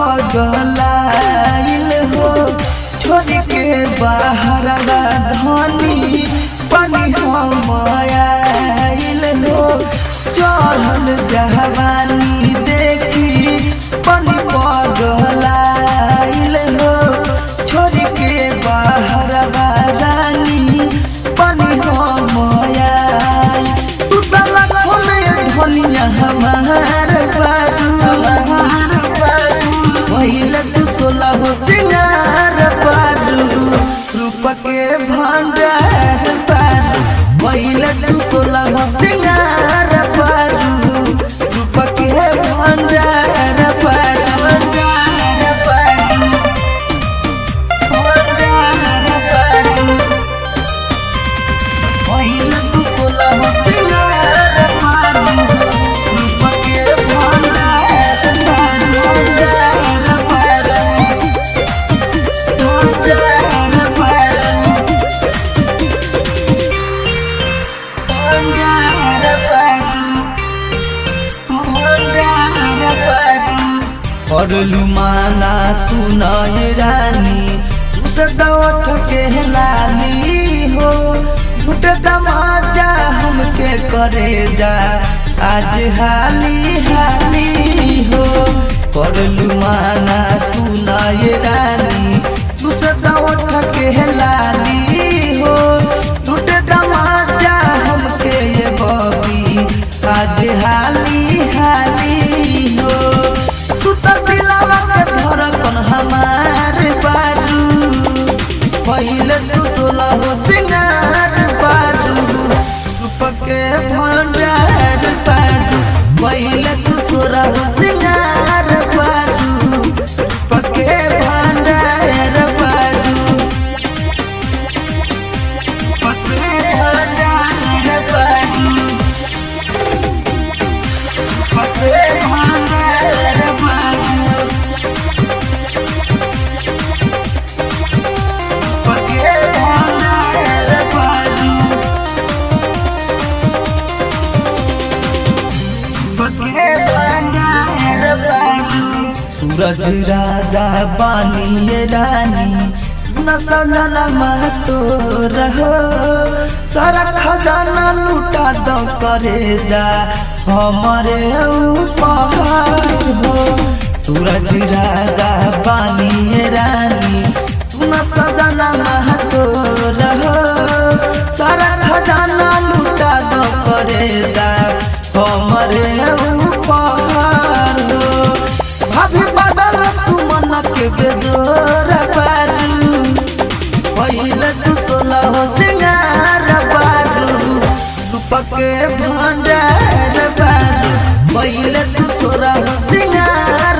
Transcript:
पगलाइल हो छोड़ के बाहर धनी पानी हम आइल हो चढ़ल जवानी देखी पानी पगलाइल हो छोड़ के बाहर रानी पानी हम आइल तू तला खोले धनिया हमार बारू पहले तू सोलह हो सिंगार पारू रूप के भंडार पारू पहले तू सोलह हो सिंगार पारू रूप के भंडार पारू भंडार पारू भंडार पारू पहले तू सोलह हो सिंगार पारू रूप के भंडार पारू भंडार पारू भंडार पारू भंडार पारू भंडार पारू करलू माना सुनय रानी सदावट के लाली हो झूठ दमाजा हमके करे जा आज हाली हाली हो करलू माना सुनय रानी सदावट के लाली हो झूठ दमाजा हमके ये बबी आज हाली हाली हो तू तो दिलावा के धड़कन हमार बारू पहले तू सोलह हो सिंगार बारू रूप के भंडार बारू पहले तू सोलह हो सिंगार बारू रूप के भंडार बारू रूप के भंडार बारू रूप के भंडार बारू पके भंडार बारू पके भंडार बारू सूरज राजा बानी रानी सुन सजना महतो रहो सारा खजाना लूटा दो करे जा हमारे ऊपर हो सूरज राजा बानी रानी सुन सजना महतो रहो सारा खजाना लूटा दो करे जा हमारे ऊपर हो भाभी बदल सुमन के बेजोर बारू पहले तू सोलह हो सिंगार बारू रूप के भंडार बारू पहले तू सोलह हो सिंगार